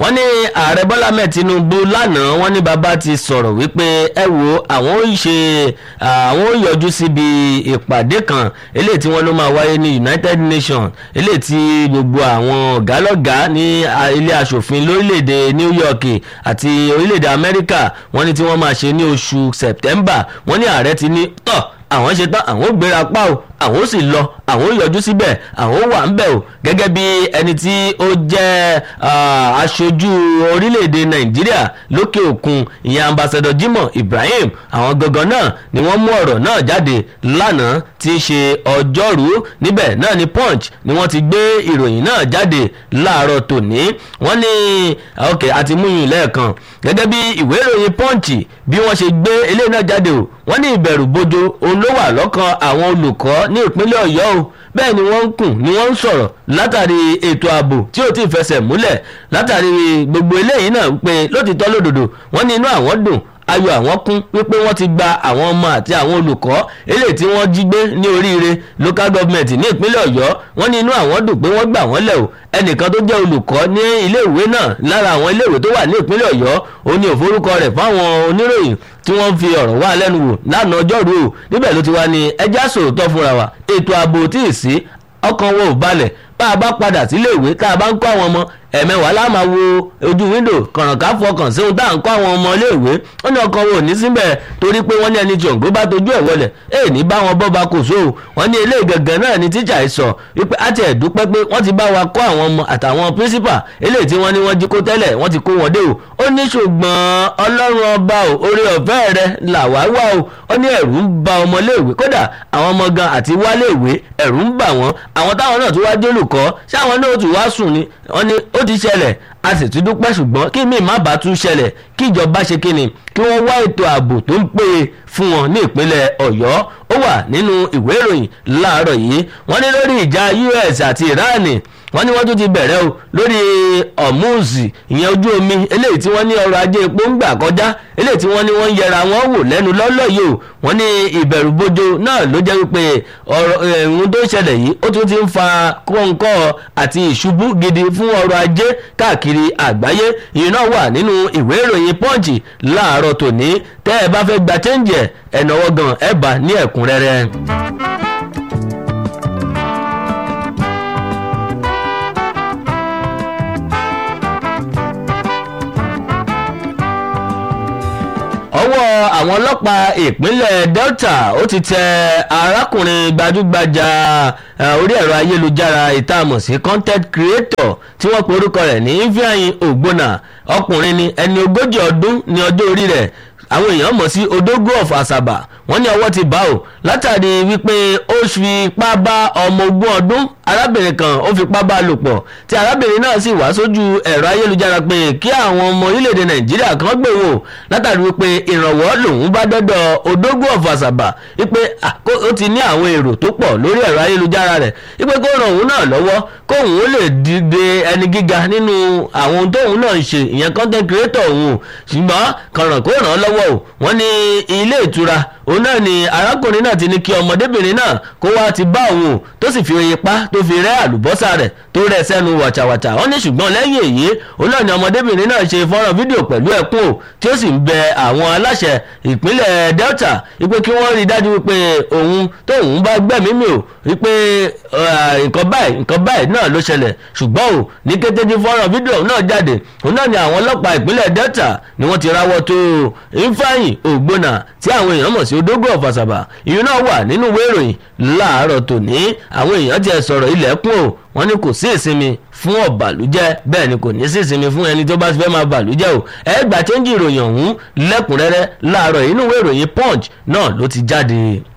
wọ́n ní ààrẹ bọ́lá mẹ́ẹ̀ tinubu lánàá wọ́n ní bàbá ti sọ̀rọ̀ wípé ẹ wo àwọn ò ṣe àwọn ò yọjú síbi ìpàdé kan eléyìí tí wọ́n ló máa wáyé ní united nations eléyìí tí gbogbo àwọn ọ̀gálọ́gàá ní ilé asòfin lórílẹ̀‐èdè new york àti orílẹ̀‐èdè amẹ́ríkà wọ́n ní tí wọ́n máa ṣe ní oṣù september wọ́n ní ààrẹ ti ní tọ́ àwọn ṣe tán àwọn ò gbéra pa o àwọn ò sì lọ àwọn ò yọjú síbẹ̀ àwọn ò wà ń bẹ̀ o gẹ́gẹ́ bí ẹni tí ó jẹ́ aṣojú orílẹ̀-èdè nàìjíríà lókè òkun ìyẹn ambassador jimoh ibrahim àwọn gangan náà ni wọ́n mú ọ̀rọ̀ náà jáde lánàá tí í ṣe ọjọ́rú níbẹ̀ náà ni punch ni wọ́n ti gbé ìròyìn náà jáde láàárọ̀ tòní wọ́n ní ok àti múyìn lẹ́ẹ̀kan gẹ́gẹ́ bí ìwé ìròyìn punch bí wọ́n ṣe gbé eléyìí náà jáde o wọ́n ní ìbẹ̀rù bojo òun ló wà lọ́kàn àwọn olùkọ́ ní ìpínlẹ̀ ọ̀yọ́ o bẹ́ẹ̀ ni wọ́n ń kùn ni wọ́n ń sọ̀rọ̀ látàrí ètò ààbò tí ò tí ì fẹsẹ̀ múlẹ̀ látàrí gbogbo eléyìí náà pé lótìtọ́ lódòdó wọ́n ní inú àwọn dùn ayọ̀ àwọn kún wípé wọ́n ti gba àwọn ọmọ àti àwọn olùkọ́ eléyìí tí wọ́n jí gbé ní oríire local government ní ìpínlẹ̀ ọ̀yọ́ wọ́n ní inú àwọn dùn pé wọ́n gbà wọ́n lẹ̀ o ẹnìkan tó jẹ́ olùkọ́ ní iléèwé náà lára àwọn iléèwé tó wà ní ìpínlẹ̀ ọ̀yọ́ ó ní òforúkọ rẹ̀ fáwọn oníròyìn tí wọ́n fi ọ̀rọ̀ wá lẹ́nu wò lánàá ọjọ́rú o níbẹ̀ ló ti wá ní ẹjá sòótọ́ fúnra wa ètò ààbò tí ì sí ọkàn wo ò balẹ̀ bá a bá padà sílé ìwé tá a bá ń kọ́ àwọn ọmọ ẹ̀mẹ́wàá la máa wo ojú wíńdò kànrànká fọkàn sí ohun tá à ń kọ́ àwọn ọmọ iléèwé ó ní ọkàn wo ní síbẹ̀ torí pé wọ́n ní ẹni tí òǹgbó bá tojú ẹ̀ wọlẹ̀ èè ní bá wọn bọ́ba kò sóò wọ́n ní eléyìí gangan náà ni tíjà ẹ̀ sọ wípé á tiẹ̀ dúpẹ́ pé wọ́n ti bá wa kọ́ àwọn ọmọ àtàwọn pírísípà eléyìí tí wọ́n ní wọ́n jí kó tẹ́lẹ̀ wọ́n ti kó wọn dé o ó ní ṣùgbọ́n ọlọ́run ọba o orí ọ̀fẹ́ rẹ làwa wà o ó ní ẹ̀rù ń ba ọmọ iléèwé kódà àwọn ọmọ gan àti wálé ìwé ẹ̀rù ń bà wọ́n àwọn táwọn náà tún wá jólùkọ́ ṣáwọn náà tún wá sùn ni wọ́n ní ó ti ṣẹlẹ̀ a sì tún dúpẹ́ ṣùgbọ́n kí mi má bàa tún ṣẹlẹ̀ kí ìjọba ṣe kíni kí wọ́n wá ètò ààbò tó ń péye fún wọn ní ìpínlẹ̀ ọ̀yọ́ ó wà nínú ìwé ìròyìn láàárọ̀ yìí wọ́n ní lórí ìjà us àti iran wọ́n ní wọ́n tún ti bẹ̀rẹ̀ o lórí ọ̀mùsì ìyẹn ojú omi eléyìí tí wọ́n ní ọrọ̀ ajé epo ń gbà kọjá eléyìí tí wọ́n ní wọ́n ń yẹra wọn wò lẹ́nu lọ́lọ́ yìí o wọ́n ní ìbẹ̀rùbojo náà ló jẹ́ wípé ọ̀rọ̀ ẹ̀hún tó ṣẹlẹ̀ yìí ó tún ti ń fa kọ́ńkọ́ àti ìṣubú gidi fún ọrọ̀ ajé káàkiri àgbáyé ìyẹn náà wà nínú ìwé ìròyìn pọ́ǹchì láàárọ̀ tòní tẹ́ ẹ bá fẹ́ gba chẹ́ǹjì ẹ̀ ẹ̀nàwọ́ gan ẹ̀ bá ní ẹ̀kúnrẹ́rẹ́. ọwọ́ àwọn ọlọ́pàá ìpínlẹ̀ delta ó ti tẹ arákùnrin gbajúgbajà orí ẹ̀rọ ayélujára ìtààmù sí content creator tí wọ́n pe orúkọ rẹ̀ ní ifeanyi ogbonna ọkùnrin ni ẹni ogójì ọdún ní ọjọ́ orí rẹ̀ àwọn èèyàn mọ̀ sí odogo of asaba wọ́n ní ọwọ́ ti bá o látàrí wípé ó fi ipá bá ọmọ ogún ọdún arábìnrin kan ó fipá bá a lò pọ̀ tí arábìnrin náà sì wá sójú ẹ̀rọ ayélujára pé kí àwọn ọmọ orílẹ̀-èdè nàìjíríà kan gbé wò látàrí wípé ìrànwọ́ lòun bá dọ́dọ̀ odogo of asaba wípé ó ti ní àwọn èrò tó pọ̀ lórí ẹ̀rọ ayélujára rẹ̀ wípé kó ràn òun náà lọ́wọ́ kóun ó lè dìde ẹni gíga nínú àwọn ohun tóun náà ń ṣe ìyẹn content creator òun ṣùgbọ́n kànràn kó ràn án lọ́wọ́ o wọ́n ní ilé ìtura òun náà ni arákùnrin náà ti ní kí ọmọdébìnrin náà kó wá ti bá òun tó sì fi ipá tó fi rẹ́ àlùbọ́sà rẹ̀ tó rẹ̀ sẹ́nu wàchàwàchà wọ́n ní ṣùgbọ́n lẹ́yìn èyí òun náà ni ọmọdébìnrin náà ṣe fọ́nrán fídíò pẹ̀lú ẹ̀kún o tí ó sì ń bẹ àwọn aláṣẹ ìpínlẹ̀ delta wípé kí wọ́n rí i dájú wípé òun tóun bá gbẹ̀mí mi o wípé nǹkan báyìí nǹkan báyìí náà ló ṣẹlẹ̀ ṣùgbọ́n o ní kété tí fọ́nrán fídíò náà jáde òun náà ni àwọn ọlọ́pàá ìpínlẹ̀ delta ni wọ́n ti rawọ́ tó ifeanyi ògbónà tí àwọn èèyàn mọ̀ sí odógó ọ̀fàṣàbà ìyún náà wà nínú ìwé ìròyìn láàárọ̀ tòní àwọn èèyàn ti ẹ̀ sọ̀rọ̀ ilẹ̀kùn o wọ́n ní kò sí ìsinmi fún ọ̀bàlújẹ́ bẹ́ẹ̀ ni kò ní sí ìsinmi fún ẹni tó bá fẹ́ máa bàlújẹ́ o ẹ gbà chẹ́ńjì ìròyìn ọ̀hún lẹ́kùnrẹ́rẹ́ láàárọ̀ inú ìwé ìròyìn punch náà ló ti jáde.